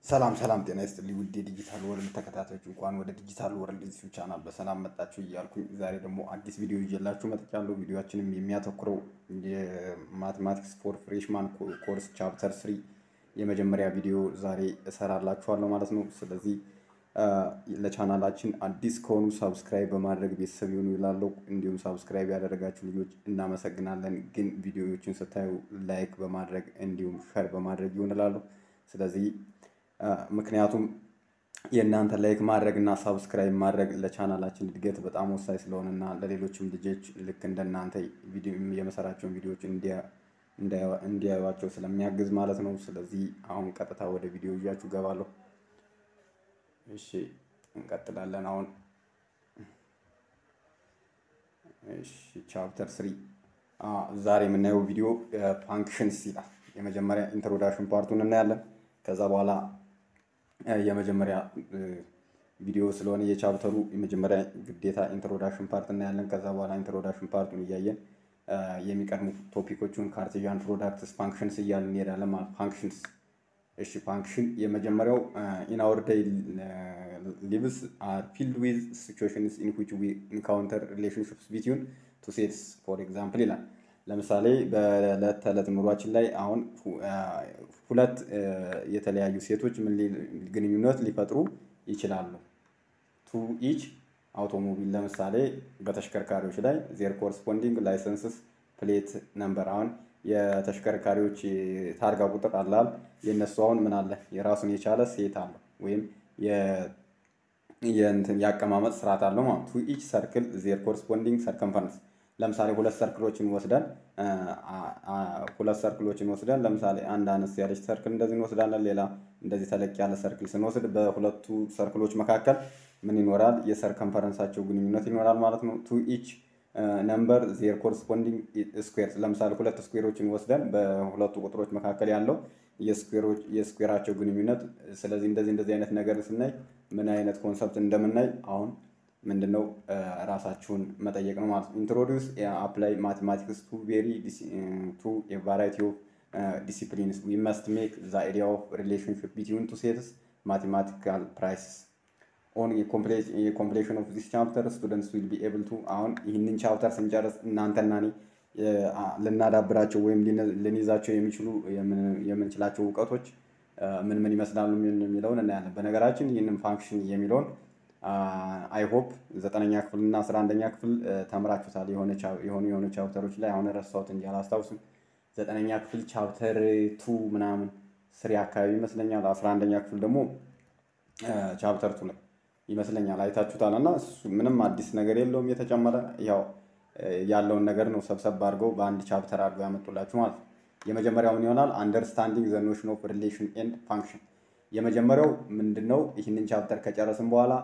ሰላም ሰላም፣ ጤና ይስጥልኝ ውድ የዲጂታል ወርልድ ተከታታዮች እንኳን ወደ ዲጂታል ወርልድ ዩቲዩብ ቻናል በሰላም መጣችሁ እያልኩኝ ዛሬ ደግሞ አዲስ ቪዲዮ ይዤላችሁ መጥቻለሁ። ቪዲዮችንም የሚያተኩረው የማቴማቲክስ ፎር ፍሬሽማን ኮርስ ቻፕተር ስሪ የመጀመሪያ ቪዲዮ ዛሬ እሰራላችኋለሁ ማለት ነው። ስለዚህ ለቻናላችን አዲስ ከሆኑ ሳብስክራይብ በማድረግ ቤተሰብ ይሁኑ ይላለው። እንዲሁም ሳብስክራይብ ያደረጋችሁ ልጆች እናመሰግናለን። ግን ቪዲዮዎችን ስታዩ ላይክ በማድረግ እንዲሁም ሸር በማድረግ ይሁን እላለሁ። ስለዚህ ምክንያቱም የእናንተ ላይክ ማድረግ እና ሳብስክራይብ ማድረግ ለቻናላችን እድገት በጣም ወሳኝ ስለሆነ እና ለሌሎችም ልጆች ልክ እንደናንተ የመሰራቸውን ቪዲዮዎች እንዲያዩቸው ስለሚያግዝ ማለት ነው። ስለዚህ አሁን ቀጥታ ወደ ቪዲዮ ይዣችሁ ገባለሁ። እሺ እንቀጥላለን። አሁን እሺ ቻፕተር ስሪ ዛሬ የምናየው ቪዲዮ ፋንክሽንስ ይላል። የመጀመሪያ ኢንትሮዳክሽን ፓርቱን እናያለን። ከዛ በኋላ የመጀመሪያ ቪዲዮ ስለሆነ የቻፕተሩ የመጀመሪያ ግዴታ ኢንትሮዳክሽን ፓርት እናያለን። ከዛ በኋላ ኢንትሮዳክሽን ፓርቱን እያየን የሚቀድሙ ቶፒኮቹን ካርቴዥያን ፕሮዳክትስ ፋንክሽንስ እያልን እንሄዳለን ማለት ፋንክሽንስ እሺ ፋንክሽን የመጀመሪያው ኢን አወር ዴይ ሊቭስ አር ፊልድ ዊዝ ሲቹዌሽንስ ኢን ዊች ዊ ኢንካውንተር ሪሌሽንሽፕስ ቢትዊን ቱ ሴትስ ፎር ኤግዛምፕል ይላል። ለምሳሌ በዕለት ተዕለት ኑሯችን ላይ አሁን ሁለት የተለያዩ ሴቶች ምን ግንኙነት ሊፈጥሩ ይችላሉ። ቱ ኢች አውቶሞቢል ለምሳሌ በተሽከርካሪዎች ላይ ዜር ኮረስፖንዲንግ ላይሰንስስ ፕሌት ነምበር አሁን የተሽከርካሪዎች ታርጋ ቁጥር አላል የእነሱ አሁን ምን አለ የራሱን የቻለ ሴት አለው ወይም የአቀማመጥ ስርዓት አለው ማለት ቱ ኢች ሰርክል ዜር ኮረስፖንዲንግ ሰርከምፈረንስ ለምሳሌ ሁለት ሰርክሎችን ወስደን ሁለት ሰርክሎችን ወስደን ለምሳሌ አንድ አነስ ያለች ሰርክል እንደዚህ እንወስዳለን። ሌላ እንደዚህ ተለቅ ያለ ሰርክል ስንወስድ በሁለቱ ሰርክሎች መካከል ምን ይኖራል? የሰርከምፈረንሳቸው ግንኙነት ይኖራል ማለት ነው። ቱ ኢች ነምበር ዜር ኮረስፖንዲንግ ስኩዌር ለምሳሌ ሁለት ስኩዌሮችን ወስደን በሁለቱ ቁጥሮች መካከል ያለው የስኩዌራቸው ግንኙነት። ስለዚህ እንደዚህ እንደዚህ አይነት ነገር ስናይ ምን አይነት ኮንሰፕት እንደምናይ አሁን ምንድነው ራሳችሁን መጠየቅ ነው ማለት ነው። ኢንትሮዲውስ አፕላይ ማቴማቲክስ ቱ ቬሪ ቱ ቫራይቲ ኦፍ ዲሲፕሊንስ ዊ መስት ሜክ ዘ አይዲያ ኦፍ ሪሌሽንሽፕ ቢትዊን ቱ ሴትስ ማቴማቲካል ፕራይስስ ኦን የኮምፕሌሽን ኦፍ ዚስ ቻፕተር ስቱደንትስ ዊል ቢ ኤብል ቱ አሁን ይህንን ቻፕተር ስንጨርስ እናንተና እኔ ልናዳብራቸው ወይም ልንይዛቸው የሚችሉ የምንችላቸው እውቀቶች ምን ምን ይመስላሉ የሚለውን እናያለን። በነገራችን ይህንን ፋንክሽን የሚለውን አይ ሆፕ ዘጠነኛ ክፍል እና አስራ አንደኛ ክፍል ተምራችሁታል። የሆኑ የሆኑ ቻፕተሮች ላይ አሁን ረሳሁት እንጂ አላስታውስም። ዘጠነኛ ክፍል ቻፕተር ቱ ምናምን ስሪ አካባቢ ይመስለኛል። አስራ አንደኛ ክፍል ደግሞ ቻፕተር ቱ ላይ ይመስለኛል አይታችሁታል። እና ምንም አዲስ ነገር የለውም የተጨመረ ያው ያለውን ነገር ነው ሰብሰብ አድርገው በአንድ ቻፕተር አድርገው ያመጡላችሁ ማለት ነው። የመጀመሪያው ምን ይሆናል? አንደርስታንዲንግ ዘ ኖሽን ኦፍ ሪሌሽን ኤንድ ፋንክሽን የመጀመሪያው ምንድን ነው? ይህንን ቻፕተር ከጨረስን በኋላ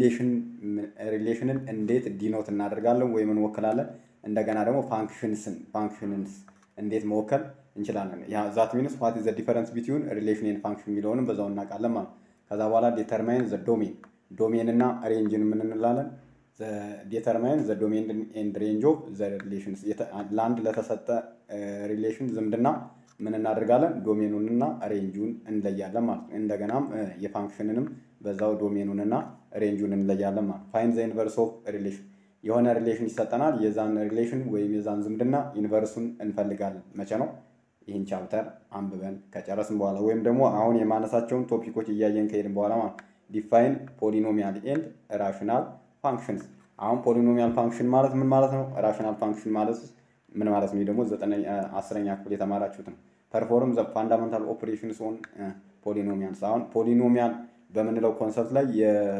ሪሌሽንን እንዴት ዲኖት እናደርጋለን ወይም እንወክላለን፣ እንደገና ደግሞ ፋንክሽንስን ፋንክሽንስ እንዴት መወከል እንችላለን። ዛት ሚንስ ዋት ዘ ዲፈረንስ ቢትዊን ሪሌሽን ኤንድ ፋንክሽን የሚለውንም በዛው እናውቃለን ማለት ከዛ በኋላ ዴተርማይን ዘ ዶሜን ዶሜን እና ሬንጅን ምን እንላለን? ዴተርማይን ዘ ዶሜን ኤንድ ሬንጅ ኦፍ ዘ ሪሌሽንስ ለአንድ ለተሰጠ ሪሌሽን ዝምድና ምን እናደርጋለን? ዶሜኑንና ሬንጁን እንለያለን ማለት ነው። እንደገናም የፋንክሽንንም በዛው ዶሜኑንና ሬንጁን እንለያለን ማለት ነው። ፋይን ዘ ኢንቨርስ ኦፍ ሪሌሽን የሆነ ሪሌሽን ይሰጠናል። የዛን ሪሌሽን ወይም የዛን ዝምድና ኢንቨርሱን እንፈልጋለን። መቼ ነው? ይህን ቻፕተር አንብበን ከጨረስን በኋላ ወይም ደግሞ አሁን የማነሳቸውን ቶፒኮች እያየን ከሄድን በኋላ ማለት ዲፋይን ፖሊኖሚያል ኤንድ ራሽናል ፋንክሽንስ። አሁን ፖሊኖሚያል ፋንክሽን ማለት ምን ማለት ነው? ራሽናል ፋንክሽን ማለት ምን ማለት ነው? ደግሞ አስረኛ ክፍል የተማራችሁት ነው። ፐርፎርም ዘ ፋንዳመንታል ኦፕሬሽንስ ኦን ፖሊኖሚያልስ። አሁን ፖሊኖሚያል በምንለው ኮንሰፕት ላይ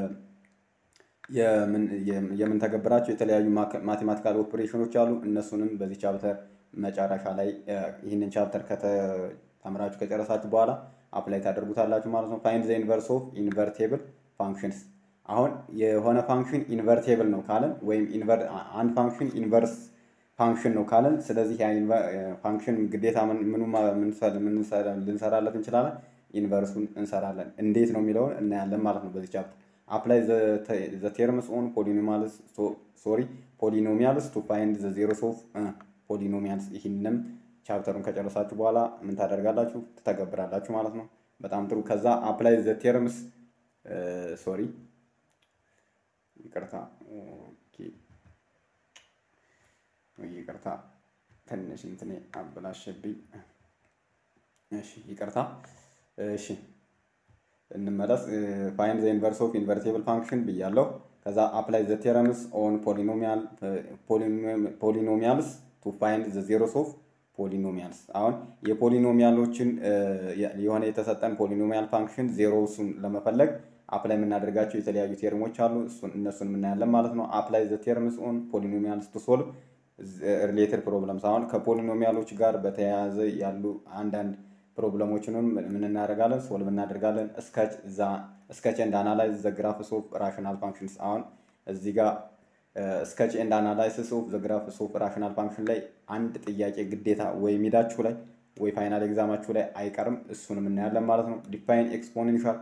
የምንተገብራቸው የተለያዩ ማቴማቲካል ኦፕሬሽኖች አሉ። እነሱንም በዚህ ቻፕተር መጨረሻ ላይ ይህንን ቻፕተር ከተምራችሁ ከጨረሳችሁ በኋላ አፕላይ ታደርጉታላችሁ ማለት ነው። ፋይንድ ዘ ኢንቨርስ ኦፍ ኢንቨርቴብል ፋንክሽንስ። አሁን የሆነ ፋንክሽን ኢንቨርቴብል ነው ካለን ወይም አንድ ፋንክሽን ኢንቨርስ ፋንክሽን ነው ካለን፣ ስለዚህ ፋንክሽን ግዴታ ምኑ ልንሰራለት እንችላለን፣ ኢንቨርሱን እንሰራለን። እንዴት ነው የሚለውን እናያለን ማለት ነው በዚህ ቻፕተር። አፕላይ ዘ ቴርምስ ኦን ፖሊኖሚያልስ ሶሪ ፖሊኖሚያልስ ቱ ፋይንድ ዘ ዜሮስ ኦፍ ፖሊኖሚያልስ። ይህንም ቻፕተሩን ከጨረሳችሁ በኋላ ምን ታደርጋላችሁ? ትተገብራላችሁ ማለት ነው። በጣም ጥሩ። ከዛ አፕላይ ዘ ቴርምስ ሶሪ ይቅርታ ይቅርታ ትንሽ እንትኔ አበላሸብኝ። እሺ ይቅርታ። እሺ እንመለስ። ፋይንድ ዘ ኢንቨርስ ኦፍ ኢንቨርቲብል ፋንክሽን ብያለሁ። ከዛ አፕላይ ዘ ቴረምስ ኦን ፖሊኖሚያልስ ቱ ፋይንድ ዘ ዜሮስ ኦፍ ፖሊኖሚያልስ። አሁን የፖሊኖሚያሎችን የሆነ የተሰጠን ፖሊኖሚያል ፋንክሽን ዜሮሱን ለመፈለግ አፕላይ የምናደርጋቸው የተለያዩ ቴርሞች አሉ። እነሱን የምናያለን ማለት ነው። አፕላይ ዘ ቴርምስ ኦን ፖሊኖሚያልስ ቱ ሶልቭ ሪሌትድ ፕሮብለምስ። አሁን ከፖሊኖሚያሎች ጋር በተያያዘ ያሉ አንዳንድ ፕሮብለሞችንም ምን እናደርጋለን? ሶልቭ እናደርጋለን። ስከች ኤንድ አናላይዝ ዘ ግራፍስ ኦፍ ራሽናል ፋንክሽንስ። አሁን እዚህ ጋር ስከች ኤንድ አናላይሲስ ኦፍ ዘ ግራፍስ ኦፍ ራሽናል ፋንክሽን ላይ አንድ ጥያቄ ግዴታ ወይ ሚዳችሁ ላይ ወይ ፋይናል ኤግዛማችሁ ላይ አይቀርም። እሱንም እናያለን ማለት ነው። ዲፋይን ኤክስፖኔንሻል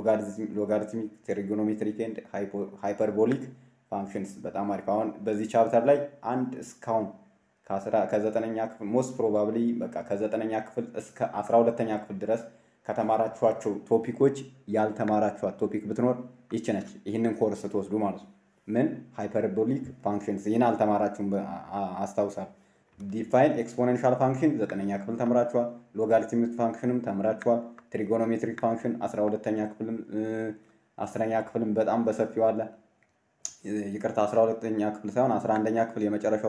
ሎጋሪትሚክ ትሪጎኖሜትሪክ ኤንድ ሃይፐርቦሊክ ፋንክሽንስ በጣም አሪፍ። አሁን በዚህ ቻፕተር ላይ አንድ እስካሁን ከዘጠነኛ ክፍል ሞስት ፕሮባብሊ በቃ ከዘጠነኛ ክፍል እስከ አስራ ሁለተኛ ክፍል ድረስ ከተማራችኋቸው ቶፒኮች ያልተማራችኋት ቶፒክ ብትኖር ይች ነች። ይህንን ኮርስ ስትወስዱ ማለት ነው። ምን ሃይፐርቦሊክ ፋንክሽንስ ይህን አልተማራችሁም አስታውሳል። ዲፋይን ኤክስፖኔንሻል ፋንክሽን ዘጠነኛ ክፍል ተምራችኋል። ሎጋሪትሚክ ፋንክሽንም ተምራችኋል። ትሪጎኖሜትሪክ ፋንክሽን አስራ ሁለተኛ ክፍልም አስረኛ ክፍልም በጣም በሰፊው አለ። ይቅርታ አስራ ሁለተኛ ክፍል ሳይሆን አስራ አንደኛ ክፍል የመጨረሻው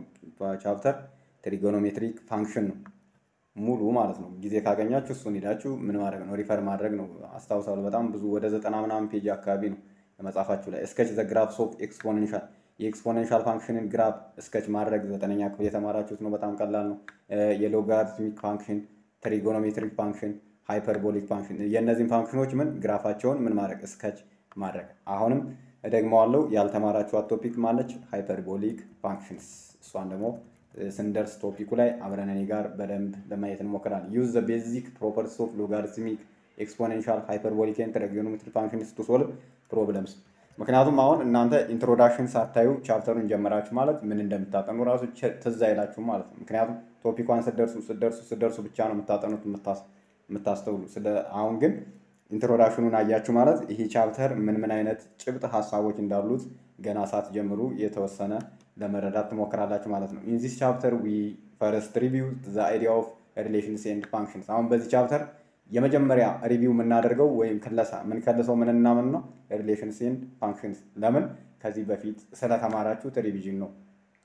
ቻፕተር ትሪጎኖሜትሪክ ፋንክሽን ነው ሙሉ ማለት ነው። ጊዜ ካገኛችሁ እሱን ሄዳችሁ ምን ማድረግ ነው ሪፈር ማድረግ ነው። አስታውሳሉ በጣም ብዙ ወደ ዘጠና ምናምን ፔጅ አካባቢ ነው መጽሐፋችሁ ላይ። እስከች ዘ ግራፍስ ኦፍ ኤክስፖኔንሻል የኤክስፖኔንሻል ፋንክሽንን ግራፍ እስከች ማድረግ ዘጠነኛ ክፍል የተማራችሁት ነው። በጣም ቀላል ነው። የሎጋሪትሚክ ፋንክሽን፣ ትሪጎኖሜትሪክ ፋንክሽን፣ ሃይፐርቦሊክ ፋንክሽን የእነዚህን ፋንክሽኖች ምን ግራፋቸውን ምን ማድረግ እስከች ማድረግ አሁንም እደግመዋለሁ ያልተማራችኋት ቶፒክ ማለች ሃይፐርቦሊክ ፋንክሽንስ። እሷን ደግሞ ስንደርስ ቶፒኩ ላይ አብረን እኔ ጋር በደንብ ለማየት እንሞክራለን። ዩዝ ዘ ቤዚክ ፕሮፐርቲስ ኦፍ ሎጋሪትሚክ ኤክስፖኔንሻል ሃይፐርቦሊክ ኤንድ ትሪጎኖሜትሪክ ፋንክሽንስ ቱ ሶልቭ ፕሮብለምስ። ምክንያቱም አሁን እናንተ ኢንትሮዳክሽን ሳታዩ ቻፕተሩን ጀመራችሁ ማለት ምን እንደምታጠኑ ራሱ ትዝ አይላችሁም ማለት ነው። ምክንያቱም ቶፒኳን ስደርሱ ስደርሱ ስደርሱ ብቻ ነው የምታጠኑት የምታስተውሉ። አሁን ግን ኢንትሮዳክሽኑን አያችሁ ማለት ይሄ ቻፕተር ምን ምን አይነት ጭብጥ ሀሳቦች እንዳሉት ገና ሳትጀምሩ የተወሰነ ለመረዳት ትሞክራላችሁ ማለት ነው። ኢን ዚስ ቻፕተር ዊ ፈርስት ሪቪው ዘ አይዲያ ኦፍ ሪሌሽንስ ኤንድ ፋንክሽንስ። አሁን በዚህ ቻፕተር የመጀመሪያ ሪቪው የምናደርገው ወይም ክለሳ የምንከልሰው ምን እና ምን ነው? ሪሌሽንስ ኤንድ ፋንክሽንስ። ለምን ከዚህ በፊት ስለተማራችሁት ሪቪዥን ነው።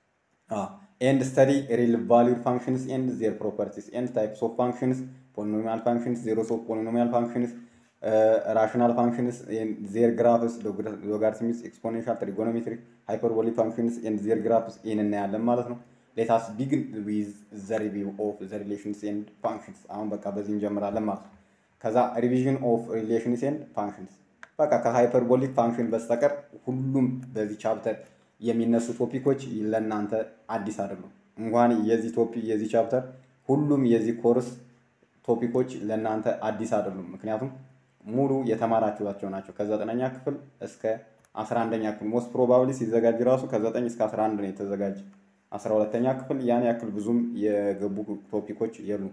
ኤንድ ስተዲ ሪል ቫሊዩድ ፋንክሽንስ ኤንድ ዜር ፕሮፐርቲስ ኤንድ ታይፕስ ኦፍ ፋንክሽንስ ፖሊኖሚያል ፋንክሽንስ ዜሮስ ኦፍ ፖሊኖሚያል ፋንክሽንስ ራሽናል ፋንክሽንስ ዜር ግራፍስ ሎጋሪትሚክስ ኤክስፖኔንሻል ትሪጎኖሜትሪክ ሃይፐርቦሊክ ፋንክሽንስ ኤንድ ዜር ግራፍስ ይህን እናያለን ማለት ነው። ሌታስ ቢግን ዊዝ ዘ ሪቪው ኦፍ ዘ ሪሌሽንስ ኤንድ ፋንክሽንስ። አሁን በቃ በዚህ እንጀምራለን ማለት ነው። ከዛ ሪቪዥን ኦፍ ሪሌሽንስ ኤንድ ፋንክሽንስ በቃ ከሃይፐርቦሊክ ፋንክሽን በስተቀር ሁሉም በዚህ ቻፕተር የሚነሱ ቶፒኮች ለእናንተ አዲስ አይደሉም። እንኳን የዚህ ቶፒክ የዚህ ቻፕተር ሁሉም የዚህ ኮርስ ቶፒኮች ለእናንተ አዲስ አይደሉም። ምክንያቱም ሙሉ የተማራችኋቸው ናቸው። ከዘጠነኛ ክፍል እስከ አስራ አንደኛ ክፍል ሞስት ፕሮባብሊ ሲዘጋጅ ራሱ ከዘጠኝ እስከ አስራ አንድ ነው የተዘጋጀ። አስራ ሁለተኛ ክፍል ያን ያክል ብዙም የገቡ ቶፒኮች የሉም።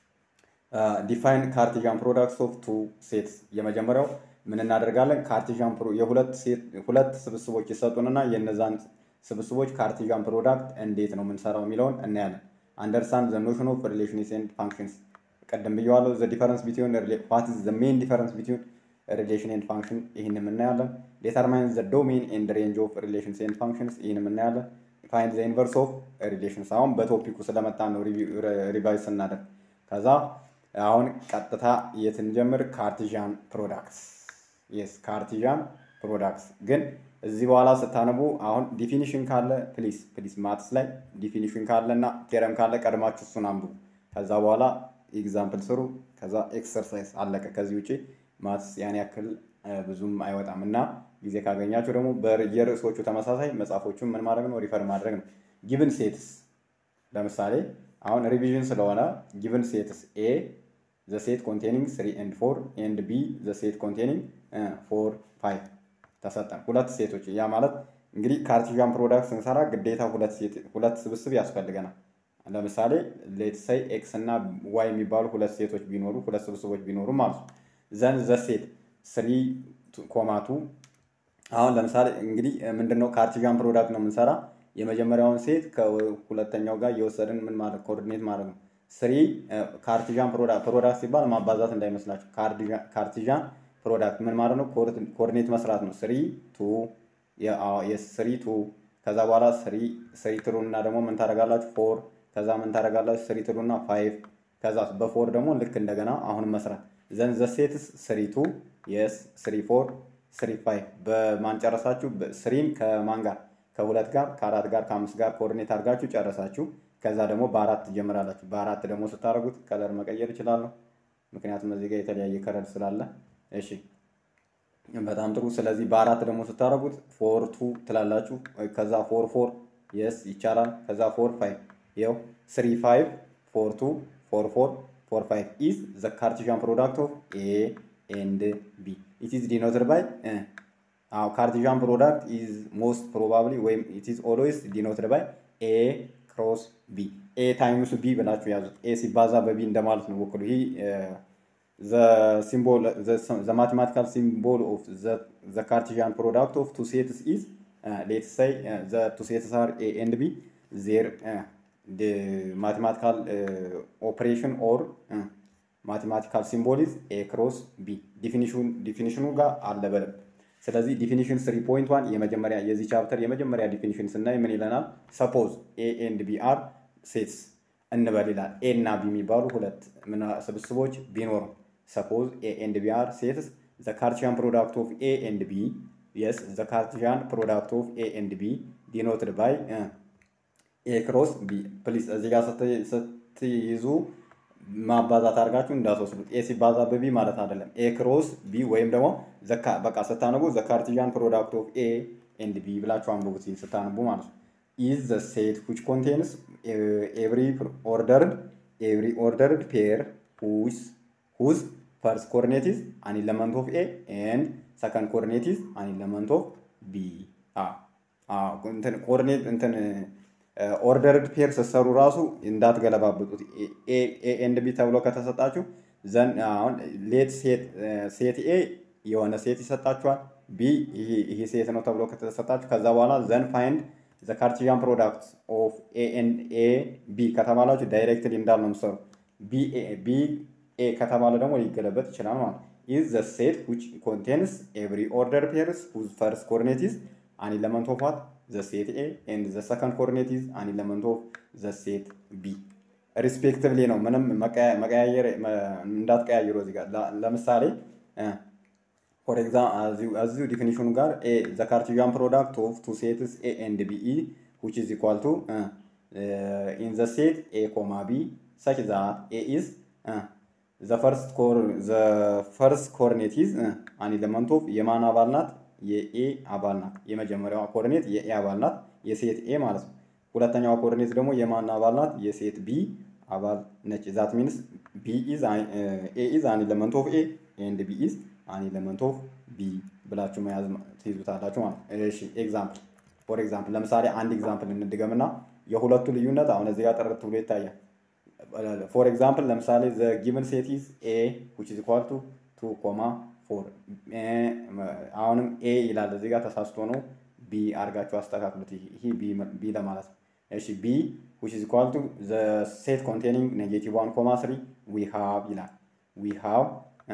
ዲፋይን ካርቲዣን ፕሮዳክትስ ኦፍ ቱ ሴትስ። የመጀመሪያው ምን እናደርጋለን? ካርቲዣን ሁለት ስብስቦች ይሰጡንና የነዛን ስብስቦች ካርቲዣን ፕሮዳክት እንዴት ነው የምንሰራው የሚለውን እናያለን። አንደርስታንድ ዘ ኖሽን ኦፍ ሪሌሽንስ ኤንድ ፋንክሽንስ ቀደም ብየዋለሁ። ዘ ዲፈረንስ ቢትዊን ዋት ኢዝ ዘ ሜን ዲፈረንስ ቢትዊን ሪሌሽን ኤንድ ፋንክሽን ይህንም እናያለን። ዴተርማይን ዘ ዶሜን ኤንድ ሬንጅ ኦፍ ሪሌሽንስ ኤንድ ፋንክሽንስ ይህንም እናያለን። ፋይንድ ዘ ኢንቨርስ ኦፍ ሪሌሽንስ አሁን በቶፒኩ ስለመጣ ነው ሪቫይዝ ስናደርግ። ከዛ አሁን ቀጥታ የትንጀምር ካርቲዣን ፕሮዳክትስ የስ ካርቲዣን ፕሮዳክትስ ግን እዚህ በኋላ ስታነቡ አሁን ዲፊኒሽን ካለ ፕሊስ ፕሊስ ማትስ ላይ ዲፊኒሽን ካለ እና ቴረም ካለ ቀድማችሁ እሱን አንብቡ። ከዛ በኋላ ኤግዛምፕል ስሩ። ከዛ ኤክሰርሳይዝ አለቀ። ከዚህ ውጭ ማትስ ያን ያክል ብዙም አይወጣም እና ጊዜ ካገኛችሁ ደግሞ በየርዕሶቹ ተመሳሳይ መጽሐፎቹን ምን ማድረግ ነው ሪፈር ማድረግ ነው። ጊቭን ሴትስ ለምሳሌ አሁን ሪቪዥን ስለሆነ ጊቭን ሴትስ ኤ ዘ ሴት ኮንቴኒንግ ስሪ ኤንድ ፎር ኤንድ ቢ ዘ ሴት ኮንቴኒንግ ፎር ፋይቭ ተሰጠን። ሁለት ሴቶች ያ ማለት እንግዲህ ካርቲዣን ፕሮዳክት ስንሰራ ግዴታ ሁለት ስብስብ ያስፈልገናል። ለምሳሌ ሌት ሰይ ኤክስ እና ዋይ የሚባሉ ሁለት ሴቶች ቢኖሩ ሁለት ስብስቦች ቢኖሩ ማለት ነው። ዘን ዘ ሴት ስሪ ኮማ ቱ አሁን ለምሳሌ እንግዲህ ምንድነው ካርቲዣን ፕሮዳክት ነው የምንሰራ የመጀመሪያውን ሴት ከሁለተኛው ጋር እየወሰድን ምን ማለት ኮኦርዲኔት ማለት ነው። ስሪ ካርቲዣን ፕሮዳክት ፕሮዳክት ሲባል ማባዛት እንዳይመስላችሁ። ካርቲዣን ፕሮዳክት ምን ማለት ነው? ኮኦርዲኔት መስራት ነው። ስሪ ቱ ስሪ ቱ ከዛ በኋላ ስሪ ስሪ ትሩ እና ደግሞ ምን ታደርጋላችሁ? ፎር ከዛ ምን ታደርጋላችሁ? ስሪ ትሩ እና ፋይቭ ከዛ በፎር ደግሞ ልክ እንደገና አሁንም መስራት ዘን ዘ ሴትስ ስሪ ቱ የስ ስሪ ፎር ስሪ ፋይቭ በማን ጨረሳችሁ? ስሪን ከማን ጋር ከሁለት ጋር ከአራት ጋር ከአምስት ጋር ኮኦርዲኔት አድርጋችሁ ጨረሳችሁ። ከዛ ደግሞ በአራት ትጀምራላችሁ። በአራት ደግሞ ስታደርጉት ከለር መቀየር እችላለሁ፣ ምክንያቱም እዚህ ጋር የተለያየ ከለር ስላለ። እሺ በጣም ጥሩ። ስለዚህ በአራት ደግሞ ስታደርጉት ፎር ቱ ትላላችሁ። ከዛ ፎር ፎር የስ ይቻላል። ከዛ ፎር ፋይቭ ይኸው ስሪ ፋይቭ ፎር ቱ ፎር ፎር ፎር ፋይቭ ኢዝ ዘ ካርቲዣን ፕሮዳክት ኦፍ ኤ ኤንድ ቢ ኢት ኢዝ ዲኖትድ ባይ አዎ ካርቲዣን ፕሮዳክት ኢዝ ሞስት ፕሮባብሊ ወይም ኢት ኢዝ ኦልዌይስ ዲኖትድ ባይ ኤ ክሮስ ቢ ኤ ታይምስ ቢ ብላችሁ ያዙት። ኤ ሲባዛ በቢ እንደማለት ነው ወክሉ። ይህ ዘ ማቴማቲካል ሲምቦል ኦፍ ዘ ካርቲዣን ፕሮዳክት ኦፍ ቱ ሴትስ ኢዝ ሌትስ ሳይ ዘ ቱ ሴትስ አር ኤ ኤንድ ቢ ዜር ማቴማቲካል ኦፕሬሽን ኦር ማቴማቲካል ሲምቦል ኢዝ ኤ ክሮስ ቢ ዲፊኒሽኑ ጋር አለ በደንብ ስለዚህ ዲፊኒሽን ስሪ ፖይንት ዋን የመጀመሪያ የዚህ ቻፕተር የመጀመሪያ ዲፊኒሽን ስናይ ምን ይለናል? ሰፖዝ ኤ ኤንድ ቢ አር ሴትስ እንበል ይላል። ኤ እና ቢ የሚባሉ ሁለት ስብስቦች ቢኖሩ ሰፖዝ ኤ ኤንድ ቢ አር ሴትስ ዘ ካርቲያን ፕሮዳክት ኦፍ ኤ ኤንድ ቢ የስ ዘ ካርቲያን ፕሮዳክት ኦፍ ኤ ኤንድ ቢ ዲኖትድ ባይ ኤ ክሮስ ቢ ፕሊስ እዚህ ጋር ስትይዙ ማባዛት አድርጋችሁ እንዳትወስዱት። ኤ ሲባዛ በቢ ማለት አይደለም። ኤ ክሮስ ቢ ወይም ደግሞ በቃ ስታነቡ ዘ ካርቲዣን ፕሮዳክት ኦፍ ኤ ኤንድ ቢ ብላችሁ አንብቡት ስታነቡ ማለት ነው። ኢዝ ዘ ሴት ዊች ኮንቴንስ ኤቭሪ ኦርደርድ ኤቭሪ ኦርደርድ ፔር ሁዝ ሁዝ ፈርስት ኮርኔት ኢዝ አን ኢለመንት ኦፍ ኤ ኤንድ ሰከንድ ኮርኔት ኢዝ አን ኢለመንት ኦፍ ቢ ኮርኔት እንትን ኦርደርድ ፔር ስትሰሩ ራሱ እንዳትገለባብጡት። ኤ ኤንድ ቢ ተብሎ ከተሰጣችሁ ዘን አሁን ሌት ሴት ኤ የሆነ ሴት ይሰጣችኋል። ቢ ይሄ ሴት ነው ተብሎ ከተሰጣችሁ ከዛ በኋላ ዘን ፋይንድ ዘ ካርቲዣን ፕሮዳክት ኦፍ ኤ ኤንድ ኤ ቢ ከተባላችሁ ዳይሬክትሊ እንዳል ነው የምትሰሩ። ቢ ኤ ከተባለ ደግሞ ሊገለበጥ ይችላል ማለት ኢዝ ዘ ሴት ዊች ኮንቴንስ ኤቭሪ ኦርደር ፔርስ ሁዝ ፈርስት ኮርኔት ኢዝ አን ኢለመንት ኦፍ ዋት ዘ ሴት ኤ ኤንድ ዘ ሰከንድ ኮርኔት ኢዝ አን ኢለመንት ኦፍ ዘ ሴት ቢ ሪስፔክቲቭሊ ነው። ምንም መቀያየር እንዳትቀያይሩ እዚህ ጋር ለምሳሌ ፎር ኤግዛምፕል እዚሁ ዲፊኒሽኑ ጋር ኤ ዘ ካርቲዣን ፕሮዳክት ኦፍ ቱ ሴትስ ኤ ኤንድ ቢ ኢ ዊች ኢዝ ኢኳል ቱ ኢን ዘ ሴት ኤ ኮማ ቢ ሰች ዛት ኤ ኢዝ ዘ ፈርስት ኮርኔት ኢዝ አን ኢለመንት ኦፍ የማን አባል ናት? የኤ አባል ናት። የመጀመሪያዋ ኮርኔት የኤ አባል ናት፣ የሴት ኤ ማለት ነው። ሁለተኛዋ ኮርኔት ደግሞ የማን አባል ናት? የሴት ቢ አባል ነች። ዛት ሚንስ ቢ ኢዝ ኤ ኢዝ አን ኢለመንት ኦፍ ኤ ኤንድ ቢ ኢዝ አን ኢለመንት ኦፍ ቢ ብላችሁ መያዝ ትይዙታላችሁ ማለት ነው። እሺ ኤግዛምፕል ፎር ኤግዛምፕል ለምሳሌ አንድ ኤግዛምፕል እንድገምና የሁለቱ ልዩነት አሁን እዚህ ጋር ጥርት ብሎ ይታያል። ፎር ኤግዛምፕል ለምሳሌ ዘ ጊቨን ሴት ኢዝ ኤ ዊች ኢዝ ኢኳል ቱ ቱ ኮማ ፎር አሁንም ኤ ይላል እዚህ ጋር ተሳስቶ ነው። ቢ አድርጋችሁ አስተካክሉት። ይህ ቢ ለማለት ነው። እሺ ቢ ዊች ኢዝ ኢኳል ቱ ዘ ሴት ኮንቴኒንግ ኔጌቲቭ ዋን ኮማ ስሪ ዊ ሃቭ ይላል። ዊ ሃቭ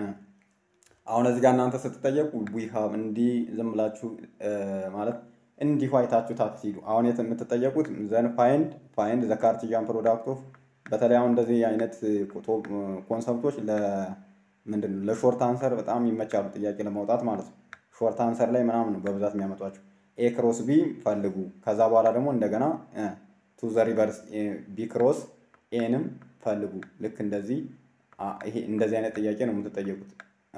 አሁን እዚህ ጋር እናንተ ስትጠየቁ ዊ ሃቭ እንዲህ ዝም ብላችሁ ማለት እንዲሁ አይታችሁ ታትሂዱ። አሁን የት የምትጠየቁት ዘን ፋይንድ ፋይንድ ዘ ካርቲዣን ፕሮዳክት ኦፍ በተለይ አሁን እንደዚህ አይነት ኮንሰፕቶች ምንድን ነው ለሾርት አንሰር በጣም ይመቻሉ ጥያቄ ለማውጣት ማለት ነው። ሾርት አንሰር ላይ ምናምን ነው በብዛት የሚያመጧቸው። ኤ ክሮስ ቢ ፈልጉ። ከዛ በኋላ ደግሞ እንደገና ቱ ዘ ሪቨርስ ቢ ክሮስ ኤንም ፈልጉ። ልክ እንደዚህ ይሄ እንደዚህ አይነት ጥያቄ ነው የምትጠየቁት።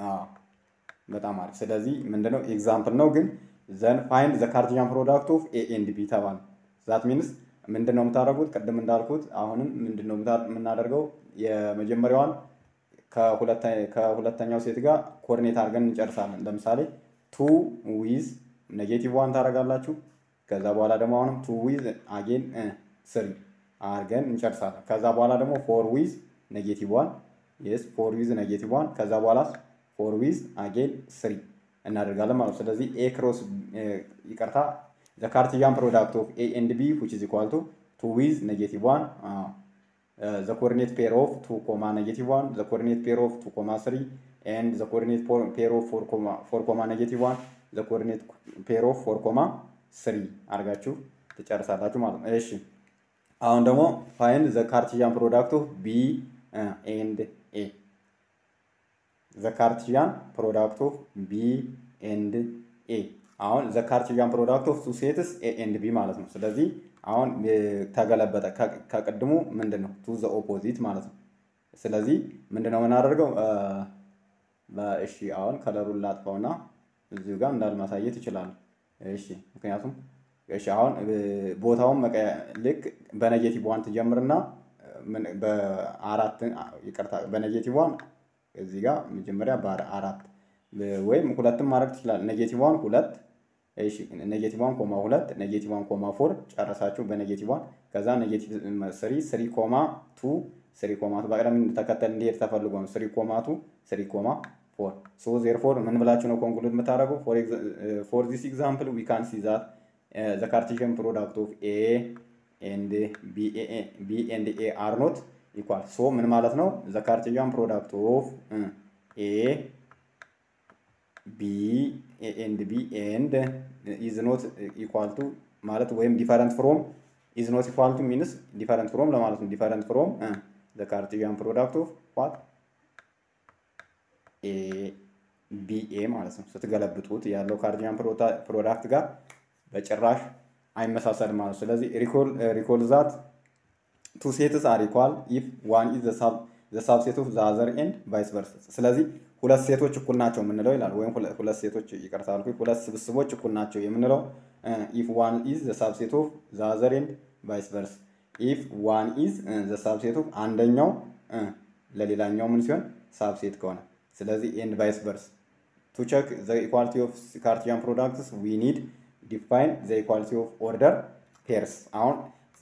በጣም አሪፍ። ስለዚህ ምንድነው ኤግዛምፕል ነው ግን ዘን ፋይንድ ዘ ካርቲያን ፕሮዳክት ኦፍ ኤ ኤንድ ቢ ተባለ። ዛት ሚንስ ምንድን ነው የምታደርጉት? ቅድም እንዳልኩት አሁንም ምንድን ነው የምናደርገው? የመጀመሪያዋን ከሁለተኛው ሴት ጋር ኮርኔት አድርገን እንጨርሳለን። ለምሳሌ ቱ ዊዝ ኔጌቲቭ ዋን ታደርጋላችሁ። ከዛ በኋላ ደግሞ አሁንም ቱ ዊዝ አጌን ስሪ አድርገን እንጨርሳለን። ከዛ በኋላ ደግሞ ፎር ዊዝ ኔጌቲቭ ዋን የስ ፎር ዊዝ ኔጌቲቭ ዋን ከዛ በኋላ ፎር ዊዝ አጌን ስሪ እናደርጋለን ማለት ነው። ስለዚህ ኤ ክሮስ ይቅርታ ዘ ካርቲያን ፕሮዳክት ኦፍ ኤ ኤንድ ቢ ዊች ኢዝ ኢኳል ቱ ቱ ዊዝ ኔጌቲቭ ዋን ዘ ኮኦርዲኔት ፔር ኦፍ ቱ ኮማ ኔጌቲቭ ዋን ዘ ኮኦርዲኔት ፔር ኦፍ ቱ ኮማ ስሪ ኤንድ ዘ ኮኦርዲኔት ፔር ኦፍ ፎር ኮማ ኔጌቲቭ ዋን ዘ ኮኦርዲኔት ፔር ኦፍ ፎር ኮማ ስሪ አድርጋችሁ ትጨርሳላችሁ ማለት ነው። እሺ አሁን ደግሞ ፋይንድ ዘ ካርቲያን ፕሮዳክት ኦፍ ቢ ኤንድ ኤ ዘ ካርቲያን ፕሮዳክት ኦፍ ቢ ኤንድ ኤ አሁን ዘ ካርቲያን ፕሮዳክት ኦፍ ቱ ሴትስ ኤ ኤንድ ቢ ማለት ነው። ስለዚህ አሁን ተገለበጠ። ከቅድሙ ምንድን ነው ቱ ዘ ኦፖዚት ማለት ነው። ስለዚህ ምንድን ነው የምናደርገው? እሺ አሁን ከለሩን ላጥፋውና እዚሁ ጋር እንዳልማሳየት ይችላሉ። እሺ ምክንያቱም እሺ አሁን ቦታውን ልክ በኔጌቲቭ ዋን ትጀምርና በአራት ይቅርታ በኔጌቲቭ ዋን እዚህ ጋር መጀመሪያ በአራት ወይም ሁለትም ማድረግ ትችላል። ኔጌቲቭ ዋን ሁለት ኔጌቲቭ ዋን ኮማ ሁለት ኔጌቲቭ ዋን ኮማ ፎር ጨረሳችሁ በኔጌቲቭ ዋን ከዛ ኔጌቲቭ ስሪ ስሪ ኮማ ቱ ስሪ ኮማ ቱ በቅደም ተከተል እንዲሄድ ተፈልጎ ነው። ስሪ ኮማ ቱ ስሪ ኮማ ፎር ሶ ዜር ፎር ምን ብላችሁ ነው ኮንክሉድ የምታደርገው? ፎር ዚስ ኤግዛምፕል ዊ ካን ሲ ዛት ዘ ካርቴዥን ፕሮዳክት ኦፍ ኤ ኤንድ ቢ ኤንድ ኤ አር ኖት ኢኳል ሶ ምን ማለት ነው? ዘ ካርቴዥን ፕሮዳክት ኦፍ ኤ ቢ ኤንድ ቢ ኤንድ ኢዝ ኖት ኢኳል ቱ ማለት ወይም ዲፈረንት ፍሮም ኢዝ ኖት ኢኳል ቱ ሚንስ ዲፈረንት ፍሮም ለማለት ነው። ዲፈረንት ፍሮም ዘ ካርቴዥን ፕሮዳክት ኦፍ ዋት ኤ ቢ ኤ ማለት ነው። ስትገለብጡት ያለው ካርቴዥን ፕሮዳክት ጋር በጭራሽ አይመሳሰልም ማለት ነው። ስለዚህ ሪኮል ዛት ቱ ሴትስ አር ኢኳል ኢፍ ዋን ኢዝ ዘ ሳብሴት ኦፍ ዘ አዘር ኤንድ ቫይስ ቨርሳ። ስለዚህ ሁለት ሴቶች እኩል ናቸው የምንለው ይላል። ወይም ሁለት ሴቶች ይቅርታ አልኩኝ፣ ሁለት ስብስቦች እኩል ናቸው የምንለው ኢፍ ዋን ኢዝ ዘ ሳብሴት ኦፍ ዘ አዘር ኤንድ ቫይስ ቨርስ። ኢፍ ዋን ኢዝ ዘ ሳብሴት ኦፍ አንደኛው ለሌላኛው ምን ሲሆን ሳብሴት ከሆነ ስለዚህ ኤንድ ቫይስ ቨርስ ቱ ቸክ ዘ ኢኳሊቲ ኦፍ ካርቲያን ፕሮዳክትስ ዊ ኒድ ዲፋይን ዘ ኢኳሊቲ ኦፍ ኦርደር ፔርስ አሁን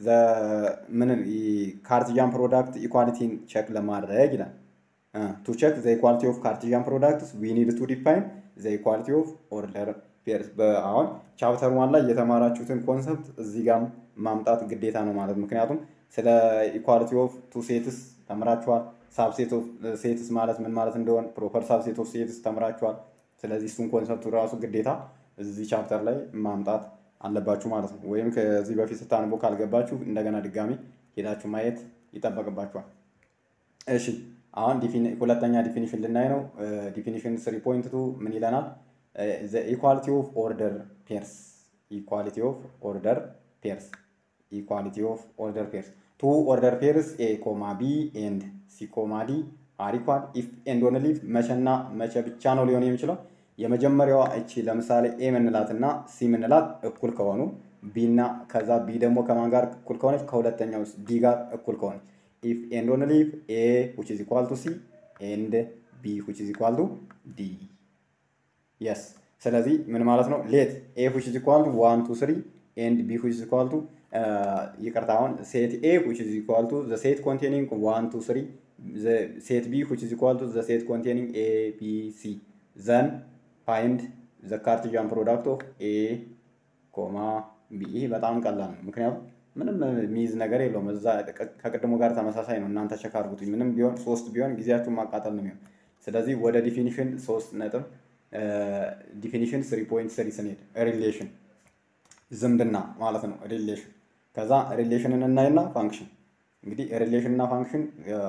ምን ካርቲያን ፕሮዳክት ኢኳሊቲን ቸክ ለማድረግ ይላል ቱ ቸክ ዘ ኢኳሊቲ ኦፍ ካርቲያን ፕሮዳክትስ ዊ ኒድ ቱ ዲፋይን ዘ ኢኳሊቲ ኦፍ ኦርደር ፔርስ። አሁን ቻፕተር ዋን ላይ የተማራችሁትን ኮንሰፕት እዚህ ጋር ማምጣት ግዴታ ነው ማለት ምክንያቱም ስለ ኢኳሊቲ ኦፍ ቱ ሴትስ ተምራችኋል። ሳብሴት ኦፍ ሴትስ ማለት ምን ማለት እንደሆነ ፕሮፐር ሳብሴት ኦፍ ሴትስ ተምራችኋል። ስለዚህ እሱን ኮንሰፕቱ ራሱ ግዴታ እዚህ ቻፕተር ላይ ማምጣት አለባችሁ ማለት ነው። ወይም ከዚህ በፊት ስታንቦ ካልገባችሁ እንደገና ድጋሚ ሄዳችሁ ማየት ይጠበቅባችኋል። እሺ አሁን ሁለተኛ ዲፊኒሽን ልናይ ነው። ዲፊኒሽን ስሪ ፖይንት ቱ ምን ይለናል? ኢኳሊቲ ኦፍ ኦርደር ፔርስ ኢኳሊቲ ኦፍ ኦርደር ፔርስ ኢኳሊቲ ኦፍ ኦርደር ፔርስ ቱ ኦርደር ፔርስ ኤ ኮማ ቢ ኤንድ ሲ ኮማ ዲ አር ኢኳል ኢፍ ኤንድ ኦንሊ ኢፍ መቼና መቼ ብቻ ነው ሊሆን የሚችለው የመጀመሪያዋ እቺ ለምሳሌ ኤ ምንላት እና ሲ ምንላት እኩል ከሆኑ ቢ እና ከዛ ቢ ደግሞ ከማን ጋር እኩል ከሆነች ከሁለተኛው ዲ ጋር እኩል ከሆነች ኢፍ ኤንድ ኦንሊ ኢፍ ኤ ዊች ኢዝ ኢኳል ቱ ሲ ኤንድ ቢ ዊች ኢዝ ኢኳል ቱ ዲ የስ ስለዚህ ምን ማለት ነው ሌት ኤ ዊች ኢዝ ኢኳል ቱ ዋን ቱ ስሪ ኤንድ ቢ ዊች ኢዝ ኢኳል ቱ ይቅርታ አሁን ሴት ኤ ዊች ኢዝ ኢኳል ቱ ዘ ሴት ኮንቴኒንግ ዋን ቱ ስሪ ሴት ቢ ዊች ኢዝ ኢኳል ቱ ዘ ሴት ኮንቴኒንግ ኤ ቢ ሲ ዘን ፋይንድ ዘ ካርቲዣን ፕሮዳክት ኦፍ ኤ ኮማ ቢ። ይህ በጣም ቀላል ነው፣ ምክንያቱም ምንም የሚይዝ ነገር የለውም። እዛ ከቅድሞ ጋር ተመሳሳይ ነው። እናንተ ቸክ አድርጉት። ምንም ቢሆን ሶስት ቢሆን ጊዜያችሁን ማቃጠል ነው የሚሆን። ስለዚህ ወደ ዲፊኒሽን ሶስት ነጥብ ዲፊኒሽን ስሪ ፖይንት ስሪ ስንሄድ ሪሌሽን ዝምድና ማለት ነው። ሪሌሽን ከዛ ሪሌሽንን እናይና ፋንክሽን እንግዲህ ሪሌሽን እና ፋንክሽን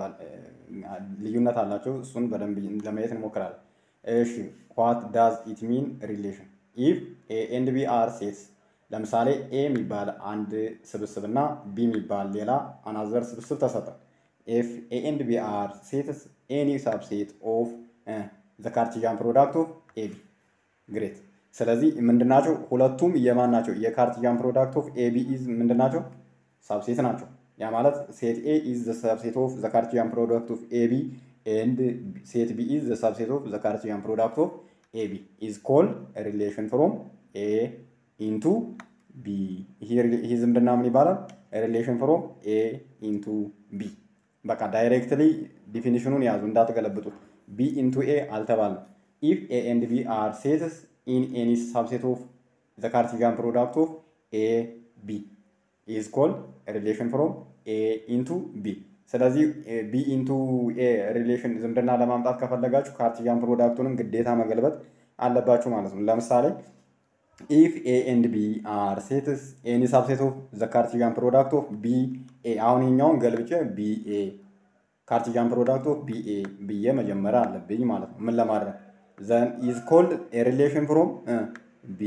ልዩነት አላቸው። እሱን በደንብ ለማየት እንሞክራለን። እሺ ዋት ዳዝ ኢት ሚን ሪሌሽን ኢፍ ኤ ኤንድ ቢ አር ሴትስ ለምሳሌ ኤ የሚባል አንድ ስብስብ እና ቢ የሚባል ሌላ አናዘር ስብስብ ተሰጠ። ኢፍ ኤ ኤንድ ቢ አር ሴትስ ኤኒ ሳብሴት ኦፍ ዘ ካርቲዣን ፕሮዳክት ኦፍ ኤ ቢ ግሬት። ስለዚህ ምንድናቸው? ሁለቱም የማን ናቸው? የካርቲዣን ፕሮዳክት ኦፍ ኤ ቢ ኢዝ ምንድናቸው? ሳብሴት ናቸው። ያ ማለት ሴት ኤ ኢዝ ዘ ሳብሴት ኦፍ ዘ ካርቲዣን ፕሮዳክት ኦፍ ኤ ቢ and set B is the subset of the Cartesian product of AB is called a relation from A into B. ይህ ዝምድና ምን ይባላል? ሪሌሽን ፍሮም ኤ ኢንቱ ቢ። በቃ ዳይሬክትሊ ዲፊኒሽኑን ያዙ እንዳትገለብጡት። ቢ ኢንቱ ኤ አልተባለም። ኢፍ ኤ ኤንድ ቢ አር ሴትስ ኢን ኤኒ ሳብሴት ኦፍ ዘ ካርቲዚያን ፕሮዳክት ኦፍ ኤ ቢ ኢዝ ኮልድ ሪሌሽን ፍሮም ኤ ኢንቱ ቢ። ስለዚህ ቢ ኢንቱ ኤ ሪሌሽን ዝምድና ለማምጣት ከፈለጋችሁ ካርቲዚያን ፕሮዳክቱንም ግዴታ መገልበጥ አለባችሁ ማለት ነው። ለምሳሌ ኢፍ ኤ ኤንድ ቢ አር ሴትስ ኤኒ ሳብሴት ኦፍ ዘ ካርቲዚያን ፕሮዳክት ኦፍ ቢ ኤ አሁን የኛውን ገልብጬ ቢ ኤ ካርቲዚያን ፕሮዳክት ኦፍ ቢ ኤ ብዬ መጀመሪያ አለብኝ ማለት ነው። ምን ለማድረግ ዘን ኢዝ ኮልድ ሪሌሽን ፍሮም ቢ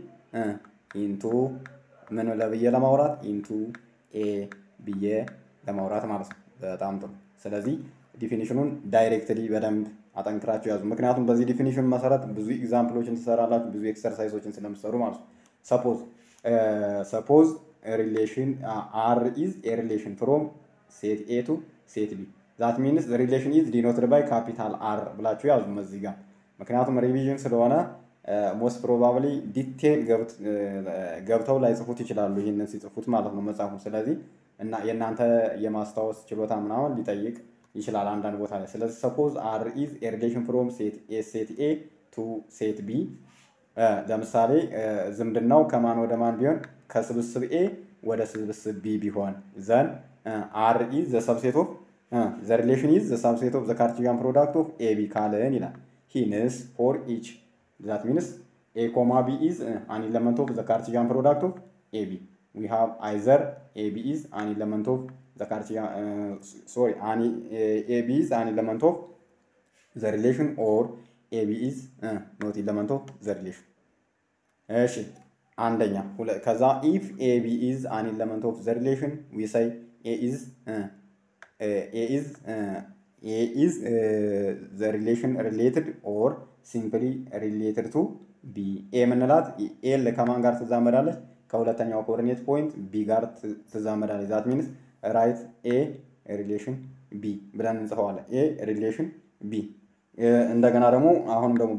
ኢንቱ ምን ለብዬ ለማውራት ኢንቱ ኤ ብዬ ለማውራት ማለት ነው። በጣም ጥሩ። ስለዚህ ዲፊኒሽኑን ዳይሬክትሊ በደንብ አጠንክራችሁ ያዙ። ምክንያቱም በዚህ ዲፊኒሽን መሰረት ብዙ ኤግዛምፕሎችን ትሰራላችሁ፣ ብዙ ኤክሰርሳይሶችን ስለምትሰሩ ማለት ነው። ሰፖዝ ሰፖዝ ሪሌሽን አር ኢዝ ኤ ሪሌሽን ፍሮም ሴት ኤ ቱ ሴት ቢ ዛት ሚንስ ሪሌሽን ኢዝ ዲኖትድ ባይ ካፒታል አር ብላችሁ ያዙ እዚህ ጋር። ምክንያቱም ሪቪዥን ስለሆነ ሞስት ፕሮባብሊ ዲቴል ገብተው ላይጽፉት ይችላሉ፣ ይህንን ሲጽፉት ማለት ነው መጽሐፉ። ስለዚህ እና የእናንተ የማስታወስ ችሎታ ምናምን ሊጠይቅ ይችላል አንዳንድ ቦታ ላይ። ስለዚህ ሰፖዝ አር ኢዝ ኤ ሪሌሽን ፍሮም ሴት ኤ ቱ ሴት ቢ። ለምሳሌ ዝምድናው ከማን ወደ ማን ቢሆን ከስብስብ ኤ ወደ ስብስብ ቢ ቢሆን ዘን አር ኢዝ ዘ ሰብሴት ኦፍ ዘ ሪሌሽን ኢዝ ዘ ሰብሴት ኦፍ ዘ ካርቲዚያን ፕሮዳክት ኦፍ ኤ ቢ ካልን ይላል። ሂንስ ፎር ኢች ዛት ሚንስ ኤ ኮማ ቢ ኢዝ አን ኢለመንት ኦፍ ዘ ካርቲዚያን ፕሮዳክት ኦፍ ኤ ቢ ዊ ሃቭ አይዘር ኤ ቢ ኢዝ አን ኢለመንት ኦፍ ዘ ካርቲዚያን ሶሪ አን ኤ ቢ ኢዝ አን ኢለመንት ኦፍ ዘ ሪሌሽን ኦር ኤ ቢ ኢዝ ኖት ኢለመንት ኦፍ ዘ ሪሌሽን። እሺ አንደኛ ከዛ ኢፍ ኤ ቢ ኢዝ አን ኢለመንት ኦፍ ዘ ሪሌሽን ዊ ሳይ ኤ ኢዝ ኤ ኢዝ ኤ ኢዝ ዘ ሪሌሽን ሪሌትድ ኦር ሲምፕሊ ሪሌትድ ቱ ቢ ኤ የምንላት ኤል ከማን ጋር ትዛመዳለች? ከሁለተኛው ኮኦርዲኔት ፖይንት ቢ ጋር ትዛመዳለች። ዛት ሚንስ ራይት ኤ ሪሌሽን ቢ ብለን እንጽፈዋለን። ኤ ሪሌሽን ቢ እንደገና ደግሞ አሁንም ደግሞ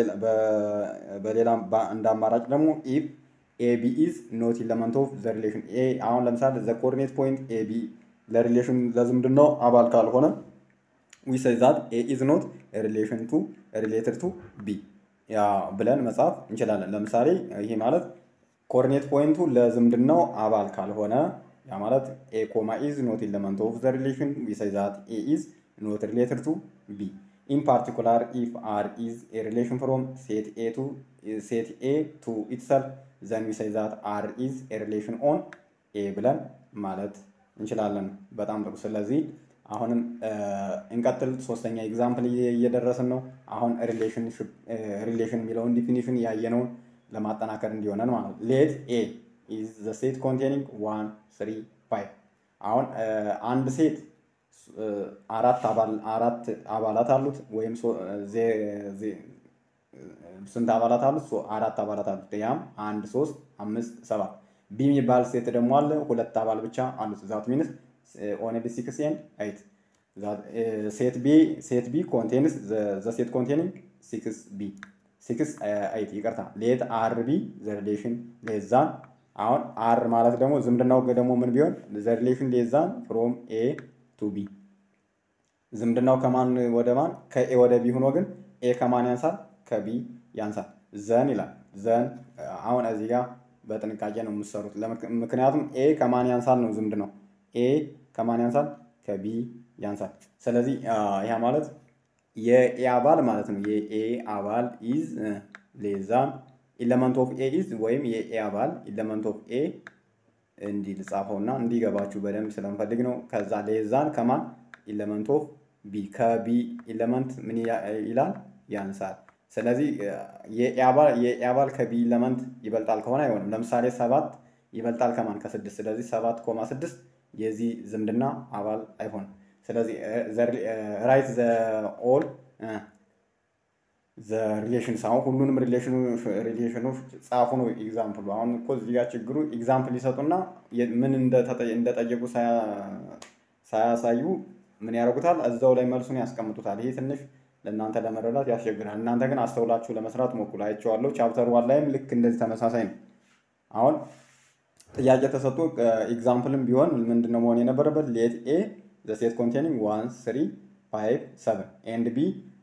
በሌላ እንደ አማራጭ ደግሞ ኢፍ ኤ ቢ ኢዝ ኖት ኢለመንት ኦፍ ዘ ሪሌሽን ኤ አሁን ለምሳሌ ዘ ኮኦርዲኔት ፖይንት ኤ ቢ ለሪሌሽን ለዝምድናው አባል ካልሆነ ዊ ሰይ ዛት ኤ ኢዝ ኖት ሪሌሽን ቱ ሪሌትድ ቱ ቢ ያ ብለን መጻፍ እንችላለን። ለምሳሌ ይሄ ማለት ኮኦርዲኔት ፖይንቱ ለዝምድናው አባል ካልሆነ ያ ማለት ኤ ኮማ ኢዝ ኖት ኢለመንት ኦፍ ዘ ሪሌሽን ዊ ሰይ ዛት ኤ ኢዝ ኖት ሪሌትድ ቱ ቢ ኢን ፓርቲኩላር ኢፍ አር ኢዝ ኤ ሪሌሽን ፍሮም ሴት ኤ ቱ ሴት ኤ ቱ ኢትሰልፍ ዘን ዊ ሰይ ዛት አር ኢዝ ኤ ሪሌሽን ኦን ኤ ብለን ማለት እንችላለን። በጣም ጥሩ። ስለዚህ አሁንም እንቀጥል። ሶስተኛ ኤግዛምፕል እየደረስን ነው። አሁን ሪሌሽን የሚለውን ዲፊኒሽን ያየነውን ለማጠናከር እንዲሆነን ማለት ነው። ሌት ኤ ኢዝ ዘ ሴት ኮንቴኒንግ ዋን ስሪ ፋይቭ። አሁን አንድ ሴት አራት አራት አባላት አሉት ወይም ስንት አባላት አሉት? አራት አባላት አሉት። ያም አንድ ሶስት አምስት ሰባት ቢ የሚባል ሴት ደግሞ አለ ሁለት አባል ብቻ አሉት። ዛት ሚንስ ኦንሊ ሲክስ ኤንድ ኤይት ሴት ቢ ሴት ቢ ኮንቴንስ ዘ ሴት ኮንቴኒንግ ሲክስ ቢ ሲክስ ኤይት ይቅርታ ሌት አር ቢ ዘ ሪሌሽን ሌዛን አሁን አር ማለት ደግሞ ዝምድናው ደግሞ ምን ቢሆን ዘ ሪሌሽን ሌዛን ፍሮም ኤ ቱ ቢ ዝምድናው ከማን ወደ ማን ከኤ ወደ ቢ ሆኖ ግን ኤ ከማን ያንሳል ከቢ ያንሳል ዘን ይላል ዘን አሁን እዚህ ጋር በጥንቃቄ ነው የምትሰሩት ምክንያቱም ኤ ከማን ያንሳል ነው ዝምድናው ኤ ከማን ያንሳል ከቢ ያንሳል ስለዚህ ይህ ማለት የኤ አባል ማለት ነው የኤ አባል ኢዝ ሌዛን ኢለመንት ኦፍ ኤ ኢዝ ወይም የኤ አባል ኢለመንት ኦፍ ኤ እንዲህ ልጻፈው እና እንዲገባችሁ በደንብ ስለምፈልግ ነው ከዛ ሌዛን ከማን ኢለመንት ኦፍ ቢ ከቢ ኢለመንት ምን ይላል ያንሳል ስለዚህ የኤ አባል ከቢ ኢለመንት ይበልጣል ከሆነ አይሆንም ለምሳሌ ሰባት ይበልጣል ከማን ከስድስት ስለዚህ ሰባት ኮማ ስድስት የዚህ ዝምድና አባል አይሆንም ስለዚህ ራይት ዘ ኦል ዘ ሪሌሽንስ አሁን ሁሉንም ሪሌሽኖች ጻፉ ነው ኤግዛምፕሉ አሁን እኮ እዚህ ጋር ችግሩ ኤግዛምፕል ይሰጡና ምን እንደጠየቁ ሳያሳዩ ምን ያደርጉታል እዛው ላይ መልሱን ያስቀምጡታል ይሄ ትንሽ ለእናንተ ለመረዳት ያስቸግራል እናንተ ግን አስተውላችሁ ለመስራት ሞክሩ አይቼዋለሁ ቻፕተር ዋን ላይም ልክ እንደዚህ ተመሳሳይ ነው አሁን ጥያቄ ተሰጥቶ ኤግዛምፕልም ቢሆን ምንድነው መሆን የነበረበት ሌት ኤ ዘ ሴት ኮንቴኒንግ ዋን ስሪ ፋይቭ ሰቨን ኤንድ ቢ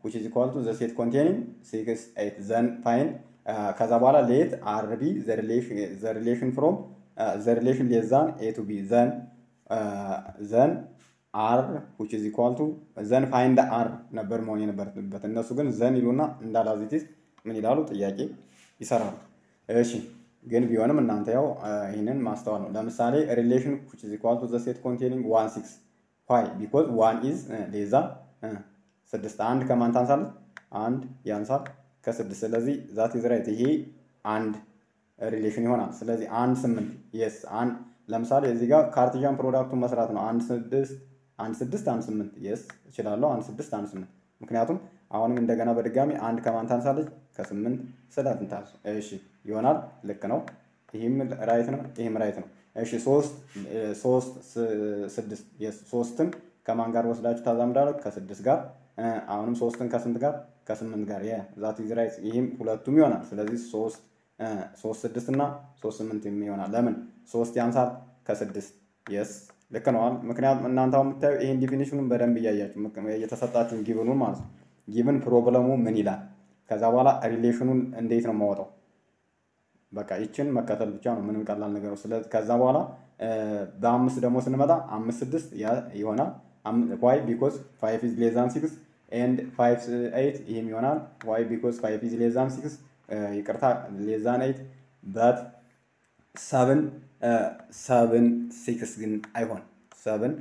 which is equal to the set containing 6 8 then find ከዛ በኋላ ሌት አር ቢ ዘ ሪሌሽን ፍሮም ዘ ሪሌሽን ሌት ዛን ኤ ቱ ቢ ዘን ዘን አር ዊች ኢዝ ኢኳል ቱ ዘን ፋይንድ አር ነበር መሆን የነበረበት። እነሱ ግን ዘን ይሉና እንዳላዚቲስ ምን ይላሉ? ጥያቄ ይሰራሉ። እሺ ግን ቢሆንም እናንተ ያው ይህንን ማስተዋል ነው። ለምሳሌ ሪሌሽን ዊች ኢዝ ኢኳል ቱ ዘ ሴት ኮንቴኒንግ ዋን ሲክስ ዋይ ቢኮዝ ዋን ኢዝ ሌዛ ስድስት አንድ ከማን ታንሳለች? አንድ ያንሳል ከስድስት ስለዚህ ዛት ኢዝ ራይት ይሄ አንድ ሪሌሽን ይሆናል። ስለዚህ አንድ ስምንት የስ አንድ ለምሳሌ እዚህ ጋር ካርቲዣን ፕሮዳክቱን መስራት ነው። አንድ ስድስት አንድ ስድስት አንድ ስምንት የስ እችላለሁ። አንድ ስድስት አንድ ስምንት ምክንያቱም አሁንም እንደገና በድጋሚ አንድ ከማን ታንሳለች? ከስምንት ስለትንታሱ እሺ ይሆናል። ልክ ነው። ይህም ራይት ነው፣ ይህም ራይት ነው። እሺ ሶስት ሶስት ስድስት የስ ሶስትን ከማን ጋር ወስዳችሁ ታዛምዳለሁ? ከስድስት ጋር አሁንም ሶስትን ከስንት ጋር ከስምንት ጋር ዛት ኢዝ ራይት። ይህም ሁለቱም ይሆናል። ስለዚህ ሶስት ሶስት ስድስት እና ሶስት ስምንት ይሆናል። ለምን ሶስት ያንሳል ከስድስት የስ ልክ ነዋል። ምክንያቱም እናንተ አሁን የምታዩ ይህን ዲፊኒሽኑን በደንብ እያያችሁ እየተሰጣችሁን ጊብኑን ማለት ነው። ጊብን ፕሮብለሙ ምን ይላል? ከዛ በኋላ ሪሌሽኑን እንዴት ነው የማወጣው? በቃ ይችን መከተል ብቻ ነው። ምንም ቀላል ነገር ነው። ስለዚህ ከዛ በኋላ በአምስት ደግሞ ስንመጣ አምስት ስድስት ይሆናል። ዋይ ቢኮዝ ፋይቭ ኢዝ ሌዛን ሲክስ ኤንድ ፋይቭ ኤይት ይህም ይሆናል። ዋይ ቢኮዝ ፋይቭ ኢዝ ሌዛን ሲክስ ይቅርታ ሌዛን ኤይት በት ሰብን ሰብን ሲክስ ግን አይሆን ሰብን